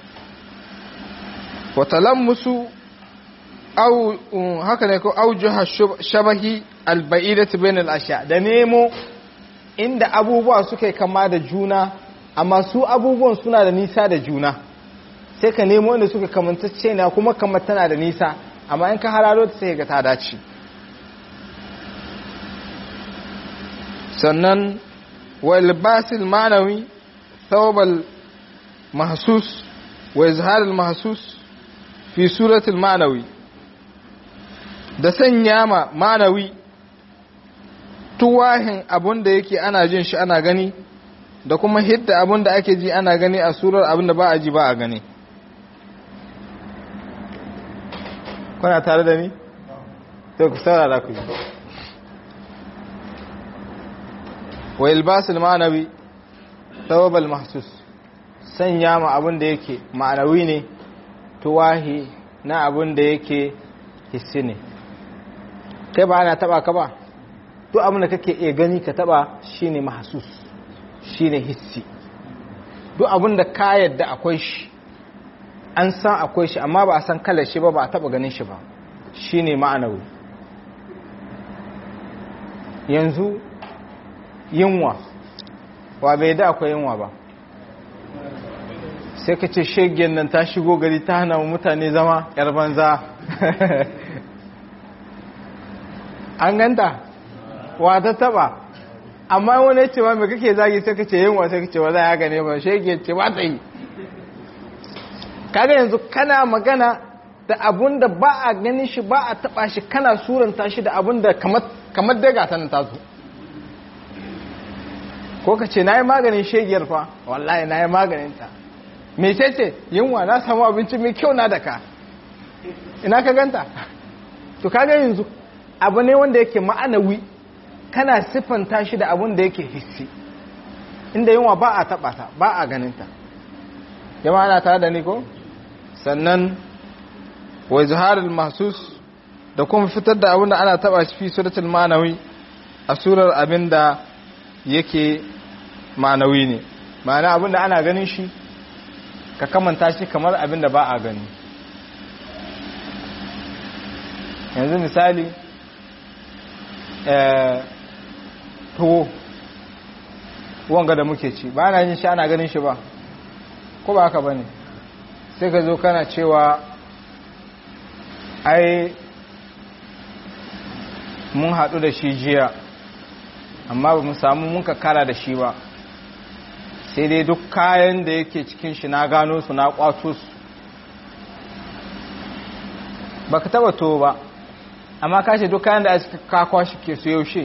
watalan musu au haka ne ko aujuha shabahi alba'idati bainal ashya da nemo inda abubuwa suka kama da juna amma su abubuwan suna da nisa da juna sai ka nemo inda suka kamantacce na kuma kamar tana da nisa amma in ka hararo ta sai ga ta dace sannan wal basil ma'nawi thawbal mahsus wa izhar al mahsus fi suratul ma'nawi da sanya ma ma'nawi tuwahin abun da yake ana jin shi ana gani da kuma hidda abun da ake ji ana gani a surar abun da ba a ji ba a gani kuna tare da ni? to ku saurara ku ji wa ilbasul ma'anawi tawabal mahsus sanya ma abun da yake ma'anawi ne tuwahi na abun da yake hissi ne kai ba ana taba ka ba duk abin da kake iya gani ka taba shine mahsus shine hissi duk abin da ka yadda akwai shi an san akwai shi amma ba a san kalar shi ba ba a taba ganin shi ba shine ma'anawi yanzu yunwa wa bai da akwai yunwa ba sai ka ce shegen nan ta shigo gari ta hana mutane zama yar banza an ganta wa ta taba amma wani ce ma mai kake zagi sai ka ce yin wasa kace wa za ya gane ba shege ce ba ta yi kaga yanzu kana magana da abun da ba a ganin shi ba a taba shi kana suranta shi da abun da kamar daga ta nan taso ko ka ce na yi maganin shegiyar fa wallahi na yi maganin ta mece ce yunwa na samu abinci mai kyau na daka ina ka ganta to kaga yanzu abu ne wanda yake ma'anawi kana siffanta shi da abun da yake hissi inda yunwa ba a taɓa ta ba a ganin ta jama'a na tare da ni ko sannan wa izharul mahsus da kuma fitar da abin da ana taba shi fi suratul ma'anawi a surar abin da yake ma'anawi ne ma'ana abin da ana ganin shi ka kamanta shi kamar abin da ba a gani yanzu misali tuwo wanga da muke ci ba na yin shi ana ganin shi ba ko ba haka ba ne sai ka zo kana cewa ai mun haɗu da shi jiya amma ba mu samu mun ka kara da shi ba sai dai duk kayan da yake cikin shi na gano su na kwato su ba ka taba to ba amma ka ce duk kayan da aka kakwa shi ke su yaushe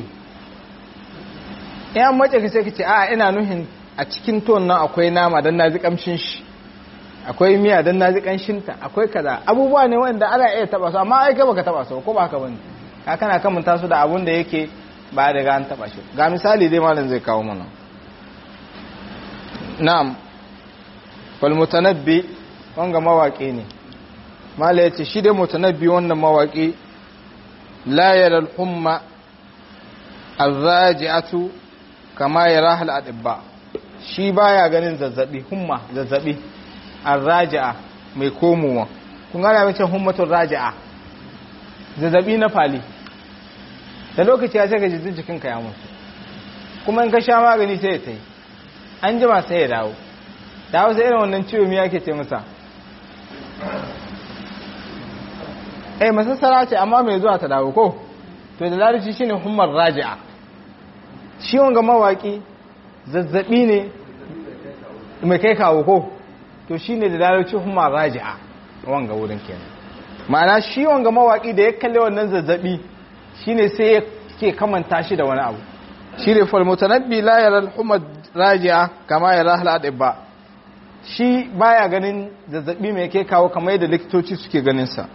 yan mace ka sai ka ce a ina nuhin a cikin ton nan akwai nama don na ji kamshin shi akwai miya don na ji kanshinta akwai kaza abubuwa ne wanda ana iya taba su amma ai kai baka taba su ko ba haka bane ka kana kamanta su da abun da yake ba da ga an taba shi ga misali dai malam zai kawo mana na'am fal mutanabbi wanga mawaki ne mala yace shi dai mutanabbi wannan mawaki la yara al-humma ar-raji'atu kama yaraha al-adibba shi baya ganin zazzabi humma zazzabi ar-raji'a mai komowa kun gane mace hummatul raji'a zazzabi na fali da lokaci ya sai ka jikin jikinka ya mutu kuma in ka sha magani sai ya tai an jima sai ya dawo dawo sai irin wannan ciwo miya ke ce masa eh masassara ce amma mai zuwa ta dawo ko to da larici shine hummar raji'a shi wanga mawaki zazzabi ne mai kai kawo ko to shine da larici hummar raji'a wanga wurin kenan ma'ana shi wanga mawaki da ya kalle wannan zazzabi shine sai ya ke kamanta shi da wani abu shi ne falmutanabbi la yara al-humad raji'a kama yara al-adibba shi baya ganin zazzabi mai ke kawo kamar yadda likitoci suke ganin sa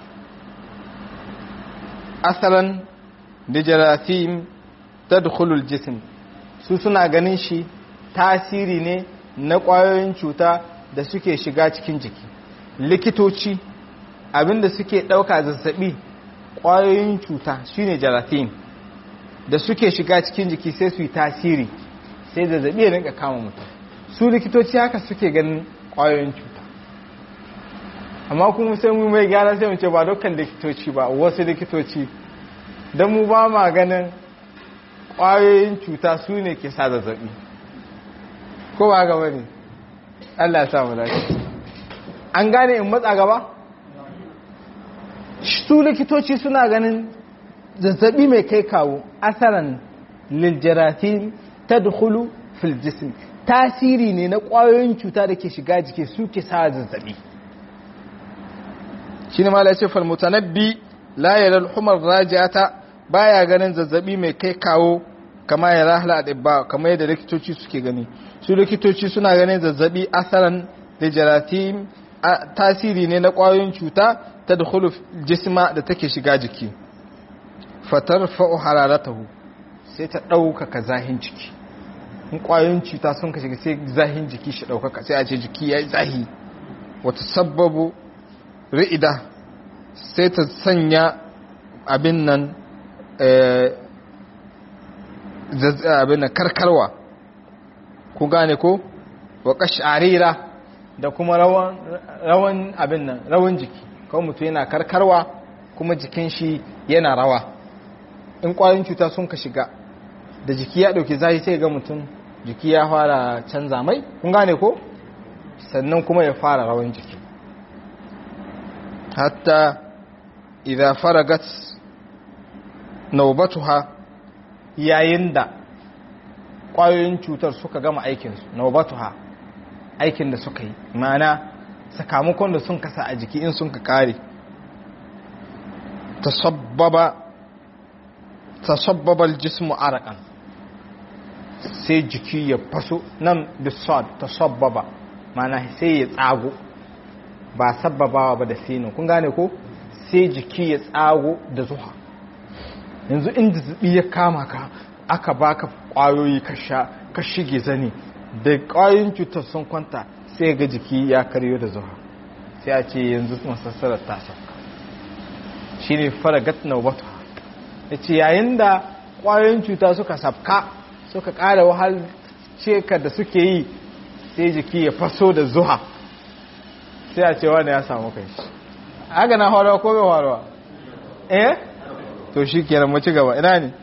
asalan da jarathim tadkhulul jism su suna ganin shi tasiri ne na kwayoyin cuta da suke shiga cikin jiki likitoci abinda suke dauka zazzabi kwayoyin cuta shine jarathim da suke shiga cikin jiki sai su yi tasiri sai zazzabi ya rinka kama mutum su likitoci haka suke ganin kwayoyin cuta amma kuma sai mu mai gyara sai mu ce ba dukkan likitoci ba wasu likitoci don mu ba ma ganin kwayoyin cuta su ne ke sa zazzabi ko ba gaba ne Allah ya samu dace an gane in matsa gaba su likitoci suna ganin zazzabi mai kai kawo asaran liljaratin ta dukulu filjism tasiri ne na ƙwayoyin cuta da ke shiga jiki suke sa zazzabi shi ne mala ce falmutanabbi layar al'umar rajata baya ganin zazzabi mai kai kawo kama ya rahla ɗibba kama yadda likitoci suke gani su likitoci suna ganin zazzabi asaran liljaratin tasiri ne na ƙwayoyin cuta ta dukulu jisma da take shiga jiki fatar fa'o hararatahu sai ta ɗaukaka zahin jiki in ƙwayoyin cuta sun ka shiga sai zahin jiki shi ɗaukaka sai a ce jiki ya yi zahi wata sababu ri'ida sai ta sanya abin nan abin nan karkarwa ku gane ko wa ƙasharira da kuma rawan abin nan rawan jiki kawai mutum yana karkarwa kuma jikin shi yana rawa in kwayoyin cuta sun ka shiga da jiki ya dauke zai sai ga mutum jiki ya fara canza mai kun gane ko sannan kuma ya fara rawan jiki hatta idza faragat nawbatuha yayin da kwayoyin cutar suka gama aikinsu nawbatuha aikin da suka yi ma'ana sakamakon da sun kasa a jiki in sun ka kare tasabbaba tasabbaba aljismu araqan sai jiki ya faso nan bisad ta sabbaba mana sai ya tsago ba sabbabawa ba da sinin kun gane ko sai jiki ya tsago da zuha yanzu inda zubi ya kama ka aka baka kwayoyi ka sha ka shige zane da kwayoyin cutar sun kwanta sai ga jiki ya karyo da zuha sai a ce yanzu masassarar ta sauka shi ne faragat na wata ya ce yayin da kwayoyin cuta suka sabka suka ƙara wahal ceka da suke yi sai jiki ya faso da zuha sai a ce wani ya samu kai shi haka na harawa ko bai harawa eh to shi kenan mu ci gaba ina ne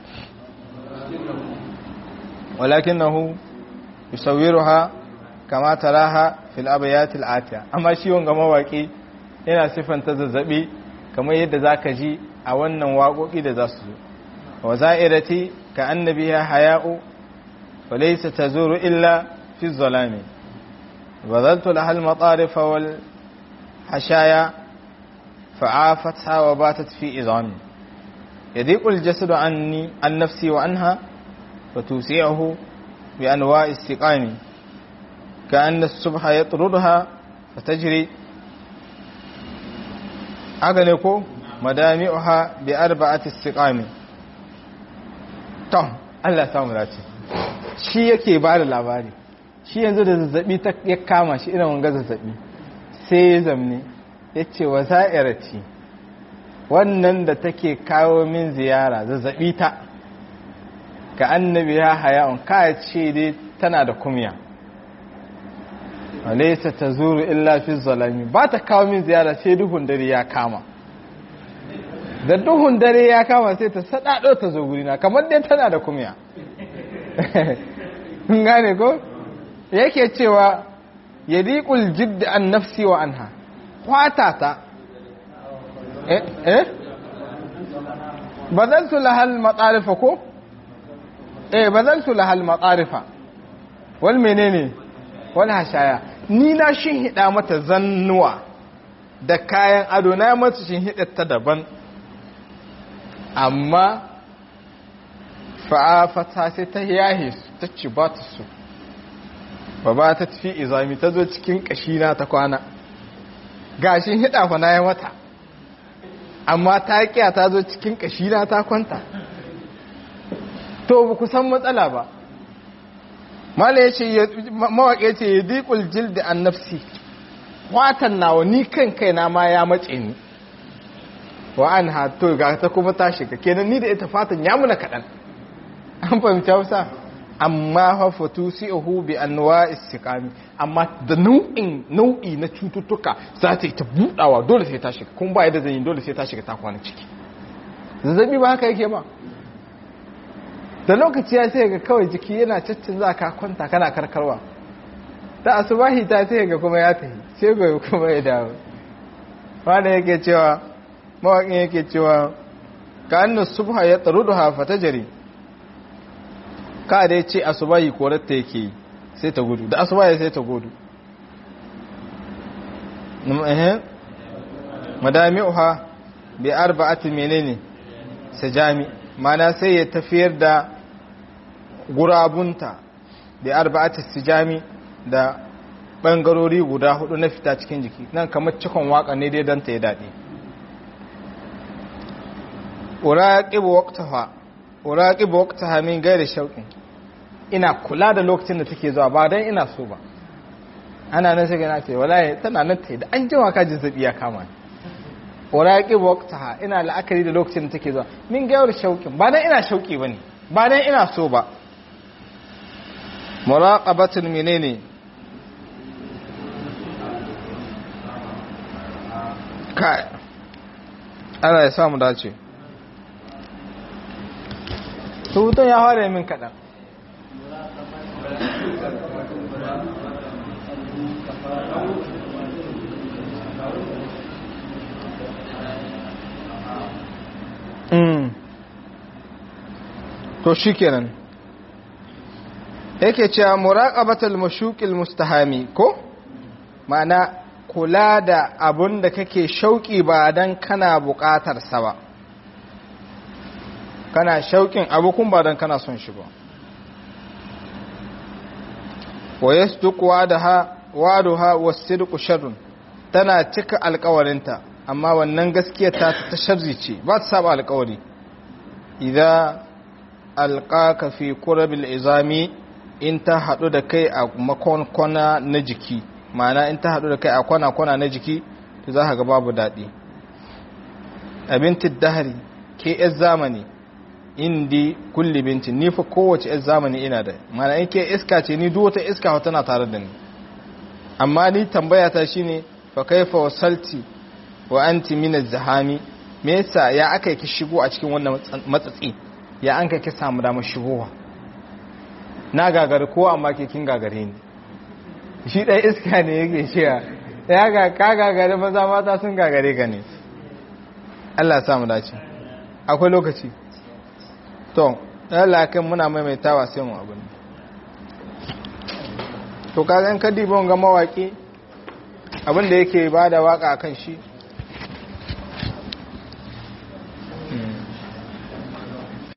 walakin na hu yusawiruha kama taraha fil abayatil atiya amma shi wanga mawaki yana sifanta zazzabi kamar yadda zaka ji a wannan waƙoƙi da za su zo wa za'irati ka annabiha haya'u wa laysa tazuru illa fi zalami وبذلت لها المطارف والحشايا فعافتها وباتت في إظامي يضيق الجسد عني عن نفسي وعنها وتوسعه بأنواع السقام كأن الصبح يطردها فتجري أغنكو مدامعها بأربعة السقام tom Allah samu dace shi yake ba da labari shi yanzu da zazzabi ta ya kama shi irin wanga zazzabi sai ya zamne ya ce wa za'irati wannan da take kawo min ziyara zazzabi ta ka annabi ya haya'un ka ce dai tana da kumya walaisa ta zuru illa fi zalami ba ta kawo min ziyara sai duhun dare ya kama da duhun dare ya kama sai ta sadado ta zo gurina kamar dai tana da kumya gane ko yake cewa yadiqul jidd an nafsi wa anha kwata ta eh eh bazaltu lahal matarifa ko eh bazaltu lahal matarifa wal menene wal hashaya ni na shin hida mata zannuwa da kayan ado na mata shin hida ta daban amma fa'afata sai ta yahe su ta ci ba ta su ba ba ta tafi izami ta zo cikin kashina ta kwana gashin hida fa na ya mata amma ta kiya ta zo cikin kashina ta kwanta to ba ku san matsala ba mala ya ce mawaƙe ce ya diƙul jildi an nafsi watan nawa ni kan kaina ma ya mace ni wa an hato ga ta kuma ta shiga kenan ni da ita fatan ya muna kaɗan an fahimci hausa amma hafatu si'ahu bi anwa istiqami amma da nau'in nau'i na cututtuka za ta yi ta budawa dole sai ta shiga kuma ba yadda zan yi dole sai ta shiga ta kwana ciki zazzabi ba haka yake ba da lokaci ya sai ga kawai jiki yana caccin za ka kwanta kana karkarwa da asubahi ta sai ga kuma ya tafi sai ga kuma ya dawo wanda yake cewa mawaƙin yake cewa ka annu subha ya tsaru da hafa ta jari ka da ya ce asubahi korarta yake yi sai ta gudu da asubahi sai ta gudu madami'uha bi arba'ati menene sajami mana sai ya tafiyar da gurabunta bi arba'ati sijami da bangarori guda hudu na fita cikin jiki nan kamar cikon waka ne dai don ta yi daɗi uraqibu waqtaha uraqibu waqtaha min ghairi shauqin ina kula da lokacin da take zuwa ba dan ina so ba ana nan sai na ce wallahi tana nan ta da an jima ka zazzabi ya kama ni uraqibu waqtaha ina la'akari da lokacin da take zuwa min ghairi shauqin ba dan ina shauki bane ba dan ina so ba muraqabatun menene kai Allah ya samu dace rubutun ya fara min kaɗan to shi kenan yake cewa muraqabatul mashuqil mustahami ko ma'ana kula da abun da kake shauki ba dan kana buƙatar sa ba kana shauƙin abu kun ba don kana son shi ba wa yasduqu wa'daha wa'duha was-sidqu sharrun tana cika alƙawarinta amma wannan gaskiya ta ta sharri ce ba ta saba alƙawari idza alqaka fi qurabil izami in ta hadu da kai a makonkona na jiki ma'ana in ta hadu da kai a kwana-kwana na jiki to za ka ga babu daɗi abintin dahari ke yan zamani indi kulli bintin ni fa kowace yan zamani ina da mana in ke iska ce ni duk wata iska tana tare da ni amma ni tambaya ta shine fa kaifa wasalti wa anti min az-zahami me yasa ya aka ki shigo a cikin wannan matsatsi ya an kai ki samu damar shigowa na gagari ko amma ke kin gagare ni shi ɗaya iska ne yake shiya ya ga ka gagare maza mata sun gagare ka ne Allah ya samu dace akwai lokaci to Allah kan muna maimaitawa sai mu abin to kaga in ka diba ga mawaki abin da yake bada waka akan shi